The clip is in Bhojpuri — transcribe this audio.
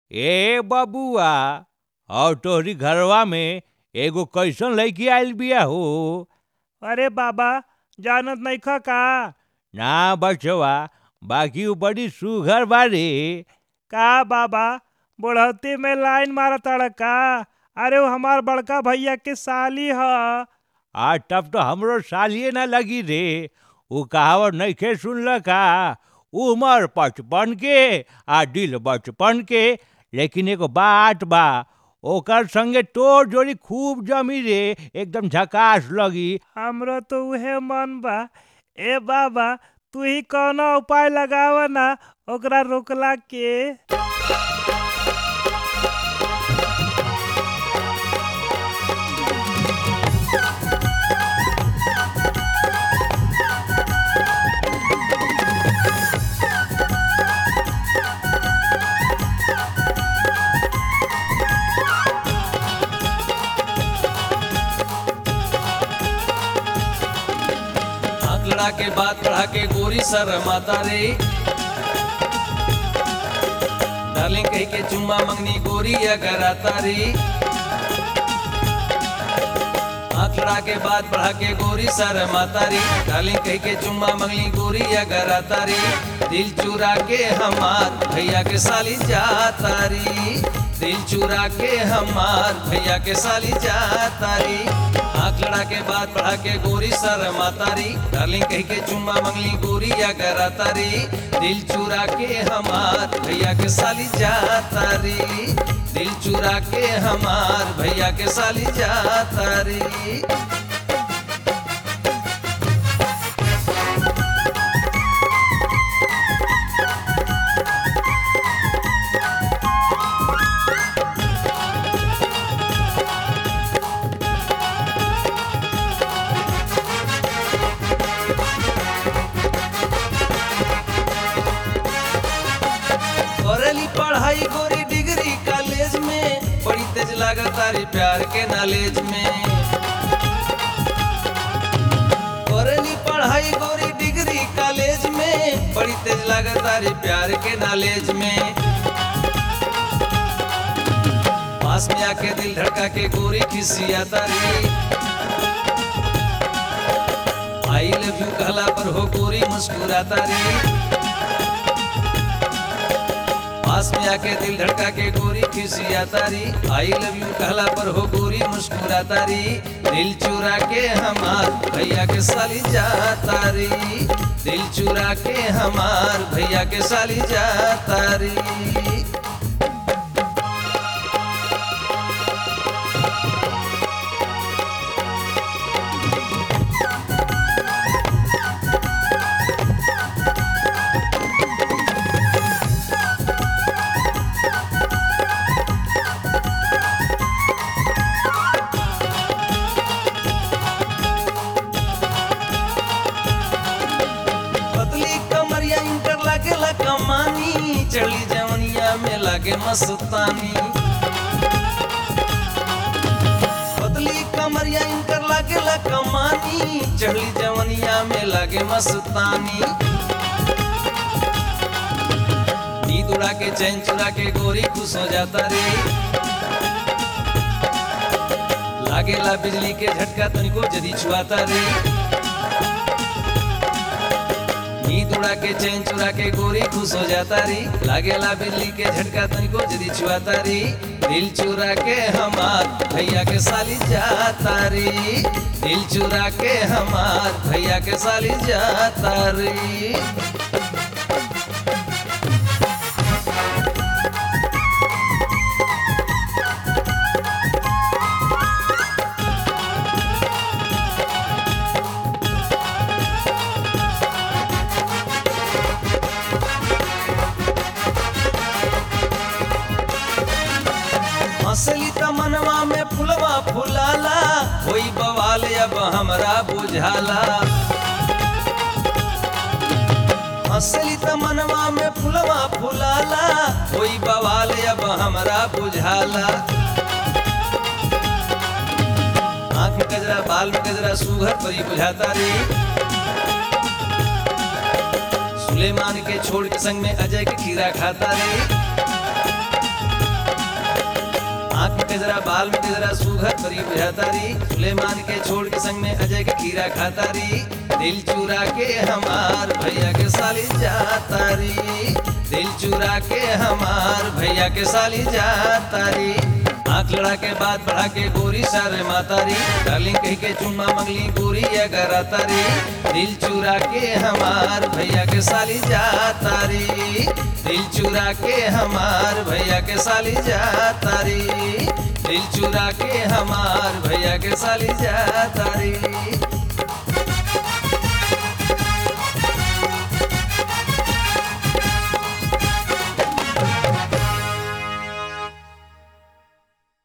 ए बबुआ और तोहरी घरवा में एगो कैसन लड़की आइल बिया हो अरे बाबा जानत नइख का ना बचवा बाकी उ बड़ी सुघर बाड़ी का बाबा बुढ़ौती में लाइन मारत का अरे वो हमार बड़का भैया के साली ह आ तब तो हमरो सालिए ना लगी रे उ कहावत नइखे सुनल का उमर पचपन के आ दिल बचपन के लेकिन एगो बात बा ओकर संगे तोर जोड़ी खूब जमी रे एकदम झकास लगी हमरो तो उहे मन बा ए बाबा तू ही कौनो उपाय लगाव ना ओकरा रोकला के आंकड़ा के बात बढ़ा के गोरी सर माता रे डार्लिंग कह के चुम्मा मंगनी गोरी अगर आता रे आंकड़ा के बात बढ़ा के गोरी सर माता रे डार्लिंग कह के चुम्मा मंगनी गोरी अगर आता रे दिल चुरा के हमार भैया के साली जाता री दिल चुरा के हमार भैया के साली जाता री आँख लड़ा के बात बढ़ा के गोरी सर मातारी डार्लिंग कह के चुम्मा मंगली गोरी या करातारी दिल चुरा के हमार भैया के साली जातारी दिल चुरा के हमार भैया के साली जातारी करेली पढ़ाई गोरी डिग्री कॉलेज में बड़ी तेज लागत तारी प्यार के नॉलेज में करेली पढ़ाई गोरी डिग्री कॉलेज में बड़ी तेज लागत तारी प्यार के नॉलेज में पास में आके दिल धड़का के गोरी खिसिया तारी आई लव यू कहला पर हो गोरी मुस्कुराता रे पास में आके दिल धड़का के गोरी खिसिया तारी आई लव यू कहला पर हो गोरी मुस्कुरा तारी दिल चुरा के हमार भैया के साली जा तारी दिल चुरा के हमार भैया के साली जा तारी पतली कमरिया इंटर लागेला कमानी चली जवनिया में लागे मस्तानी पतली कमरिया इंटर लागेला कमानी चढ़ली जवनिया में लागे मस्तानी नींद उड़ा के चैन चुरा के गोरी खुश हो जाता रे लागेला बिजली के झटका तुमको जदी छुआता रे नींद उड़ा के चैन चुरा के गोरी खुश हो जाता री लागेला बिल्ली के झटका तुमको जदी छुआता री दिल चुरा के हमार भैया के साली जाता री दिल चुरा के हमार भैया के साली जाता री हंसली त मनवा में फुलवा फुलाला होई बवाल अब हमरा बुझाला हंसली त मनवा में फुलवा फुलाला होई बवाल अब हमरा बुझाला आंख में गजरा बाल में गजरा सुघर परी बुझाता रे सुलेमान के छोड़ के संग में अजय के खीरा खाता रे के जरा बाल में के जरा सुघर परी बुझातारी सुलेमान के छोड़ के संग में अजय के खीरा खातारी दिल चुरा के हमार भैया के साली जातारी दिल चुरा के हमार भैया के साली जातारी आंख लड़ा के बात बढ़ा के गोरी सारे मातारी डार्लिंग कह के चुम्मा मंगली गोरी अगर तारी दिल चुरा के हमार भैया के साली जातारी दिल चुरा के हमार भैया के साली जातारी दिल चुरा के हमार भैया के साली जातारी